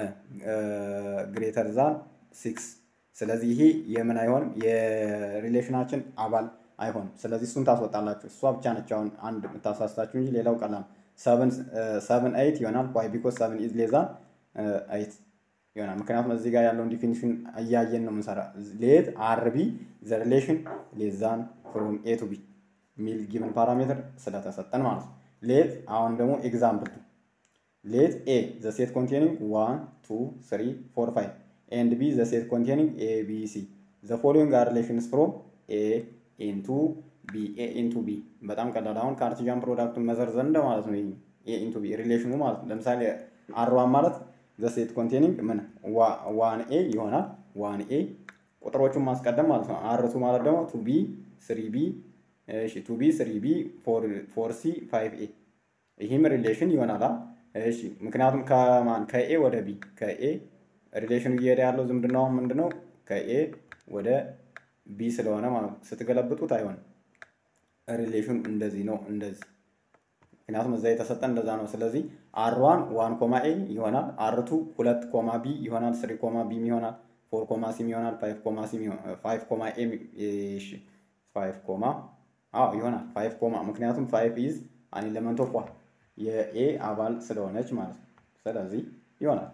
ግሬተር ዛን ሲክስ ስለዚህ ይሄ የምን አይሆንም የሪሌሽናችን አባል አይሆንም። ስለዚህ እሱን ታስወጣላችሁ። እሷ ብቻ ነች አሁን አንድ የምታሳስታችሁ እንጂ ሌላው ቀላል ሰብን ኤይት ይሆናል። ዋይ ቢኮዝ ሰብን ኢዝ ሌዛን ኤይት ይሆናል። ምክንያቱም እዚህ ጋር ያለውን ዲፊኒሽን እያየን ነው የምንሰራ። ሌት አርቢ ዘ ሪሌሽን ሌዛን ፍሮም ኤ ቱ ቢ ሚል ጊቭን ፓራሜትር ስለተሰጠን ማለት ነው። ሌት አሁን ደግሞ ኤግዛምፕል ቱ ሌት ኤ ዘ ሴት ኮንቴኒንግ ዋን ቱ ስሪ ፎር ፋይቭ ኤንድ ቢ ዘ ሴት ኮንቴኒንግ ኤ ቢ ሲ ዘ ፎሎዊንግ አር ሪሌሽንስ ፍሮም ኤ ኢንቱ ቢ ኤ ኢንቱ ቢ በጣም ቀላል። አሁን ካርቲዣን ፕሮዳክቱን መዘርዘር እንደ ማለት ነው። ኤ ኢንቱ ቢ ሪሌሽኑ ማለት ነው። ለምሳሌ አርዋን ማለት ዘ ሴት ኮንቴኒንግ ምን ዋን ኤ ይሆናል። ዋን ኤ ቁጥሮቹን ማስቀደም ማለት ነው። አርቱ ማለት ደግሞ ቱ ቢ ስሪ ቢ እሺ ቱ ቢ ስሪ ቢ ፎር ሲ ፋይቭ ኤ ይህም ሪሌሽን ይሆናል። እሺ ምክንያቱም ከማን ከኤ ወደ ቢ ከኤ ሪሌሽኑ እየሄደ ያለው ዝምድናው ምንድነው? ከኤ ወደ ቢ ስለሆነ ማለት ነው። ስትገለብጡት አይሆንም። ሪሌሽኑ እንደዚህ ነው እንደዚህ ምክንያቱም እዛ የተሰጠ እንደዛ ነው። ስለዚህ አር ዋን ዋን ኮማ ኤ ይሆናል። አር ቱ ሁለት ኮማ ቢ ይሆናል። ስሪ ኮማ ቢ ይሆናል። ፎር ኮማ ሲም ይሆናል። ፋይቭ ኮማ ሲም ፋይቭ ኮማ ኤ እሺ ፋይቭ ኮማ አዎ ይሆናል። ፋይቭ ኮማ ምክንያቱም ፋይቭ ኢዝ አን ኤሌመንት ኦፍ ዋን የኤ አባል ስለሆነች ማለት ነው። ስለዚህ ይሆናል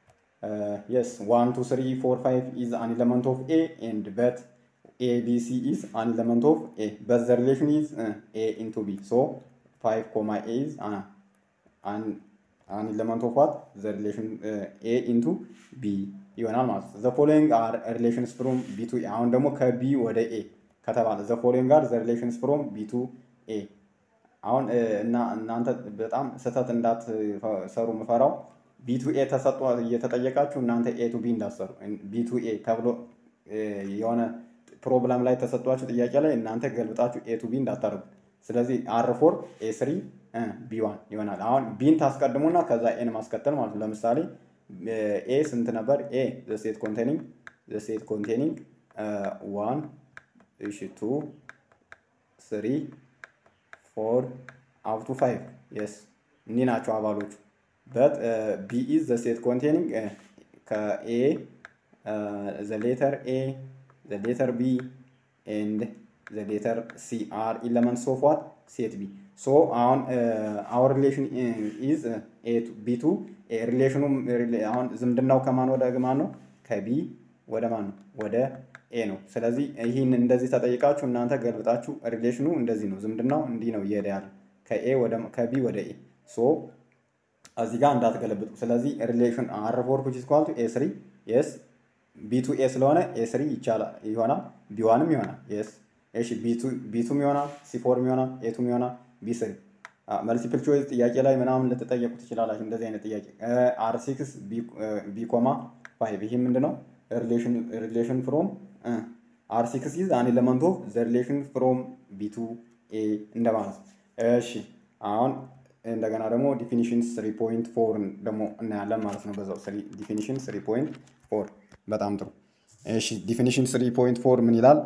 የስ ዋን ቱ ስሪ ፎር ፋይቭ ኢዝ አን ኤሌመንት ኦፍ ኤ ኤንድ በት ኤ ቢ ሲ ኢዝ አን ኤሌመንት ኦፍ ኤ በት ዘ ሪሌሽን ኢዝ ኤ ኢንቱ ቢ ሶ ፋይቭ ኮማ ኤ ኢዝ አን ኤሌመንት ኦፍ ዋት ዘ ሪሌሽን ኤ ኢንቱ ቢ ይሆናል ማለት ነው። ዘ ፎሎዊንግ አር ሪሌሽንስ ፍሮም ቢ ቱ ኤ አሁን ደግሞ ከቢ ወደ ኤ ከተባለ ዘ ፎሎዊንግ አር ዘ ሪሌሽንስ ፍሮም ቢ ቱ ኤ አሁን እና እናንተ በጣም ስህተት እንዳትሰሩ ምፈራው ቢ ቱ ኤ ተሰጥቶ እየተጠየቃችሁ እናንተ ኤ ቱ ቢ እንዳትሰሩ ቢ ቱ ኤ ተብሎ የሆነ ፕሮብለም ላይ ተሰጧችሁ ጥያቄ ላይ እናንተ ገልብጣችሁ ኤ ቱ ቢ እንዳታደርጉ። ስለዚህ አር ፎር ኤ ስሪ ቢ ዋን ይሆናል። አሁን ቢን ታስቀድሙና ከዛ ኤን ማስከተል ማለት ነው። ለምሳሌ ኤ ስንት ነበር? ኤ ዘ ሴት ኮንቴኒንግ ዘ ሴት ኮንቴኒንግ ዋን እሺ ቱ ስሪ ፎር አፕ ቱ ፋይቭ የስ እኒህ ናቸው አባሎቹ። በት ቢ ኢዝ ዘ ሴት ኮንቴኒንግ ከኤ ዘ ሌተር ኤ ዘ ሌተር ቢ ኤንድ ዘ ሌተር ሲ አር ኢለመንትስ ኦፍ ዋት ሴት ቢ ሶ አሁን አወር ሪሌሽን ኢዝ ቢ ቱ ሪሌሽኑ አሁን ዝምድናው ከማን ወደ ማን ነው? ከቢ ወደ ማን ነው? ወደ ኤ ነው። ስለዚህ ይህን እንደዚህ ተጠይቃችሁ እናንተ ገልብጣችሁ ሪሌሽኑ እንደዚህ ነው፣ ዝምድናው እንዲህ ነው እየሄደ ያለ ከኤ ወደ ከቢ ወደ ኤ ሶ እዚህ ጋር እንዳትገለብጡ። ስለዚህ ሪሌሽን አር ፎር ዊች ኢዝ ኢኳል ቱ ኤ ስሪ የስ ቢ ቱ ኤ ስለሆነ ኤ ስሪ ይቻላል ይሆናል፣ ቢ ዋንም ይሆናል። የስ እሺ ቢ ቱም ይሆናል፣ ሲ ፎርም ይሆናል፣ ኤ ቱም ይሆናል፣ ቢ ስሪ መልቲፕል ቾይስ ጥያቄ ላይ ምናምን ልትጠየቁ ትችላላችሁ። እንደዚህ አይነት ጥያቄ አር ሲክስ ቢ ኮማ ፋይቭ ይህ ምንድን ነው? ሪሌሽን ፍሮም አር ሲክስ ኢዝ አን ኤለመንት ኦፍ ዘ ሪሌሽን ፍሮም ቢ ቱ ኤ እንደማለት ነው። እሺ አሁን እንደገና ደግሞ ዲፊኒሽን ስሪ ፖይንት ፎር ደግሞ እናያለን ማለት ነው። በዛው ዲፊኒሽን ስሪ ፖይንት ፎር በጣም ጥሩ። እሺ ዲፊኒሽን ስሪ ፖይንት ፎር ምን ይላል?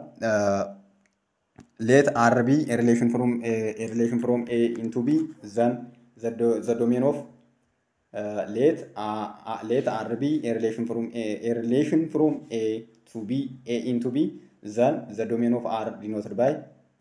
ሌት አር ቢ ሪሌሽን ፍሮም ሪሌሽን ፍሮም ኤ ኢንቱ ቢ ዘን ዘ ዶሜን ኦፍ ሌት ሌት አር ቢ ሪሌሽን ፍሮም ኤ ሪሌሽን ፍሮም ኤ ቱ ቢ ኤ ኢንቱ ቢ ዘን ዘ ዶሜን ኦፍ አር ዲኖትድ ባይ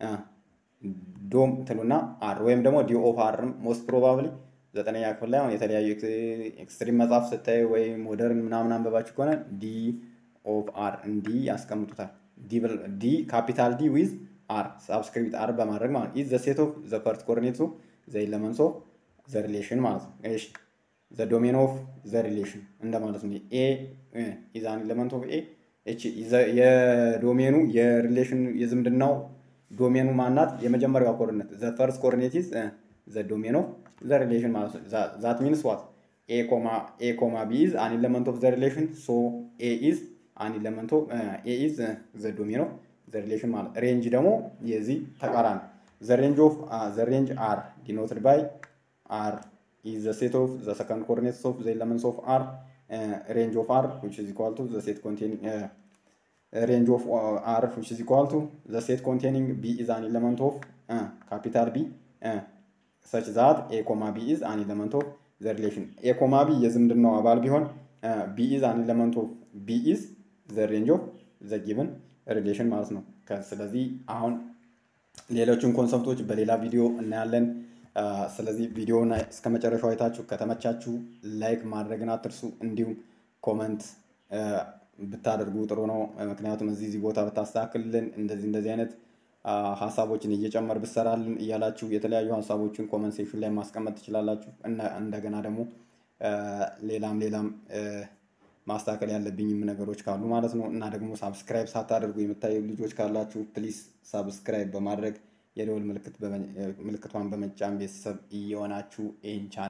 ዶም ትሉና አር ወይም ደግሞ ዲ ኦፍ አር ሞስት ፕሮባብሊ ዘጠነኛ ክፍል ላይ አሁን የተለያዩ ኤክስትሪም መጽሐፍ ስታይ ወይ ሞደርን ምናምን አንበባችሁ ከሆነ ዲ ኦፍ አር እንዲ ያስቀምጡታል። ዲ ካፒታል ዲ ዊዝ አር ሳብስክሪፕት አር በማድረግ ማለት ኢዝ ዘ ሴት ኦፍ ዘ ፈርስት ኮኦርዲኔትስ ኦፍ ዘ ኤለመንትስ ኦፍ ዘ ሪሌሽን ማለት ነው። እሺ ዘ ዶሜን ኦፍ ዘ ሪሌሽን እንደማለት ነው። ኤ ኢዝ አን ኤለመንት ኦፍ ኤ እቺ የዶሜኑ የሪሌሽን የዝምድናው ዶሜኑ ማናት? የመጀመሪያዋ ኮኦርዲኔት ዘ ፈርስት ኮኦርዲኔት ኢዝ ዘ ዶሜን ኦፍ ዘ ሪሌሽን ማለት ነው። ዛት ሚንስ ዋት ኤ ኮማ ኤ ኮማ ቢ ኢዝ አን ኤለመንት ኦፍ ዘ ሪሌሽን ሶ ኤ ኢዝ አን ኤለመንት ኦፍ ኤ ኢዝ ዘ ዶሜን ኦፍ ዘ ሪሌሽን ማለት ሬንጅ ደግሞ የዚህ ተቃራኒ ዘ ሬንጅ ኦፍ ዘ ሬንጅ አር ዲኖትድ ባይ አር ኢዝ ዘ ሴት ኦፍ ዘ ሰከንድ ኮኦርዲኔትስ ኦፍ ዘ ኤለመንትስ ኦፍ አር ሬንጅ ኦፍ አር ዊች ኢዝ ኢኳል ቱ ዘ ሴት ኮንቴኒንግ range of uh, r which is equal to the set containing b is an element of uh, capital B uh, such that a comma b is an element of the relation a comma b የዝምድናው አባል ቢሆን b is an element of b is the range of the given relation ማለት ነው። ስለዚህ አሁን ሌሎችን ኮንሰፕቶች በሌላ ቪዲዮ እናያለን። ስለዚህ ቪዲዮውን እስከ መጨረሻው አይታችሁ ከተመቻችሁ ላይክ ማድረግን አትርሱ። እንዲሁም ኮመንት ብታደርጉ ጥሩ ነው። ምክንያቱም እዚህ እዚህ ቦታ ብታስተካክልልን እንደዚህ እንደዚህ አይነት ሀሳቦችን እየጨመር ብሰራልን እያላችሁ የተለያዩ ሀሳቦችን ኮመንት ሴክሽን ላይ ማስቀመጥ ትችላላችሁ። እንደገና ደግሞ ሌላም ሌላም ማስተካከል ያለብኝም ነገሮች ካሉ ማለት ነው እና ደግሞ ሳብስክራይብ ሳታደርጉ የምታዩ ልጆች ካላችሁ ፕሊስ ሳብስክራይብ በማድረግ የደወል ምልክቷን በመጫን ቤተሰብ እየሆናችሁ ይህን ቻናል